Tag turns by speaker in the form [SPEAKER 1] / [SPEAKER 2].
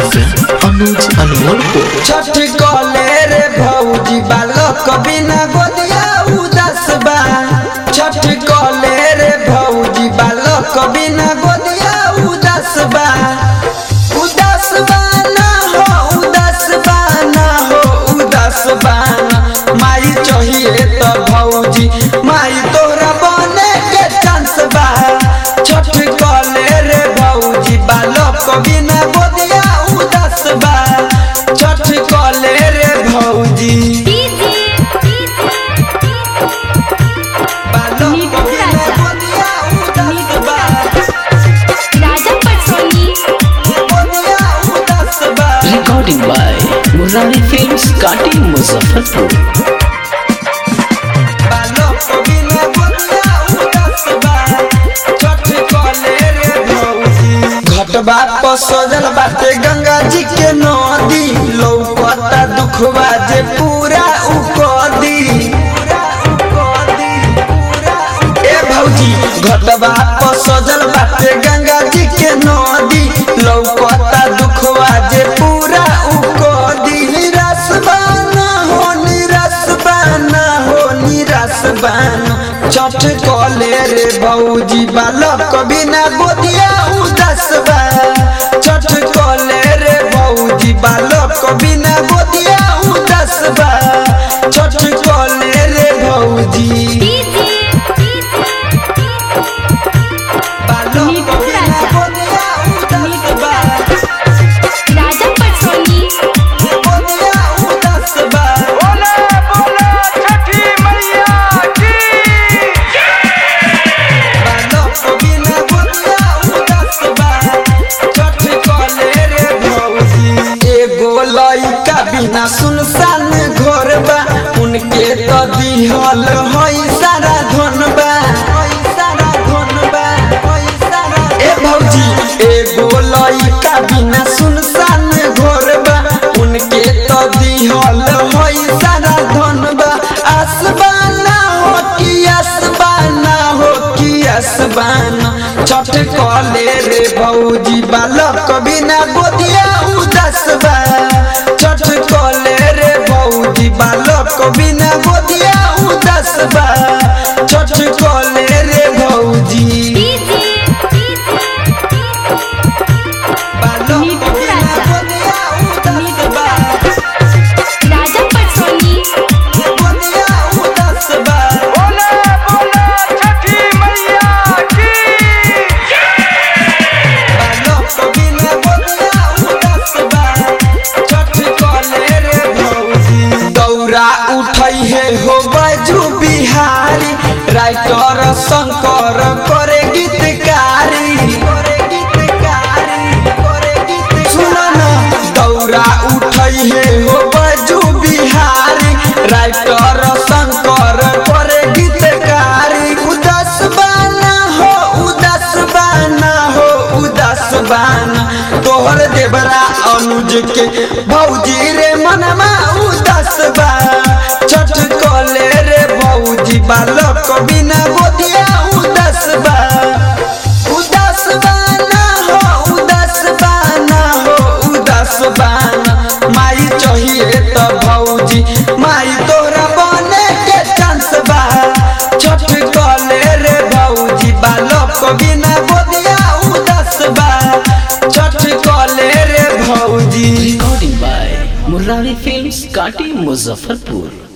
[SPEAKER 1] सिंह अनुज अनमोल को
[SPEAKER 2] छठ कले रे भौजी बालक बिना गोदिया उदास बा छठ कले रे भौजी बालक बिना गोदिया उदास बा उदास बा ना हो उदास बा ना हो उदास बा ना माई चाहिए तो भौजी माई तोरा बने के चांस बा छठ कले रे भौजी बालक बिना गोदिया उदास बा छठ कले रे भौजी बालक बिना गोदिया उदास बा
[SPEAKER 3] राजा पटसोनी
[SPEAKER 2] गोदिया उदास बा
[SPEAKER 1] रिकॉर्डिंग बाय मुरारी फिल्म्स काटी मुजफ्फरपुर
[SPEAKER 2] बालक बिना गोदिया उदास बा छठ कले रे भौजी घटबा पर सजल बाटे गंगा जी के नदी लौकता दुखवा जे पूरा उकदी ए भौजी घटबा पर सजल बाटे गंगा जी के नदी लौकता दुखवा जे पूरा उकदी निराश बाना हो निराश बाना हो निराश बाना छठ कले रे भौजी बालक बिना गोदिया उदास बा छठ कले रे भौजी बालक बिना गोदिया उदास बा छठ कले रे भौजी बालक बिना गोदिया उदास बा
[SPEAKER 3] राजा पटसोनी
[SPEAKER 2] गोदिया उदास बा
[SPEAKER 4] बोला बोला छठी मैया की
[SPEAKER 2] बालक बिना गोदिया उदास बा छठ कले रे भौजी एगो लइका बिना सुनसान घर बा उनके तो दिहल हई सारा धन बा हई सारा धन बा हई सारा ए भौजी एगो लइका बिना सुनसान घर बा उनके तो दिहल हई सारा धन बा आसबाना हो कि आसबाना हो कि आसबाना छठ कले रे भौजी बालक बिना गोदिया उदास बा छठ कले रे भौजी बालक बिना गोदिया उदास बा छठ कले रे भौजी बालक बिना गोदिया उदास बा
[SPEAKER 3] राजा पटसोनी
[SPEAKER 2] गोदिया उदास बा
[SPEAKER 4] बोला बोला छठी मैया की
[SPEAKER 2] बालक बिना गोदिया उदास बा छठ कले रे भौजी दौरा उठै हे हो बाजू बिहारी राइटर शंकर करे गीतकारी करे गीतकारी करे गीत सुन ना दौरा उठै हे हो बाजू बिहारी राइटर शंकर करे गीतकारी उदास बाना हो उदास बाना हो उदास बाना तोहर देवरा अनुज के भौजी रे मनमा उदास बा छठ कले रे भौजी बालक बिना गोदिया उदास बा उदास बाना हो उदास बाना हो उदास बाना माई चाहिए तो भौजी माई तोरा बने के चांस बा छठ कले रे भौजी बालक बिना गोदिया उदास बा छठ कले रे भौजी
[SPEAKER 1] रिकॉर्डिंग बाय मुरारी फिल्म्स काटी मुजफ्फरपुर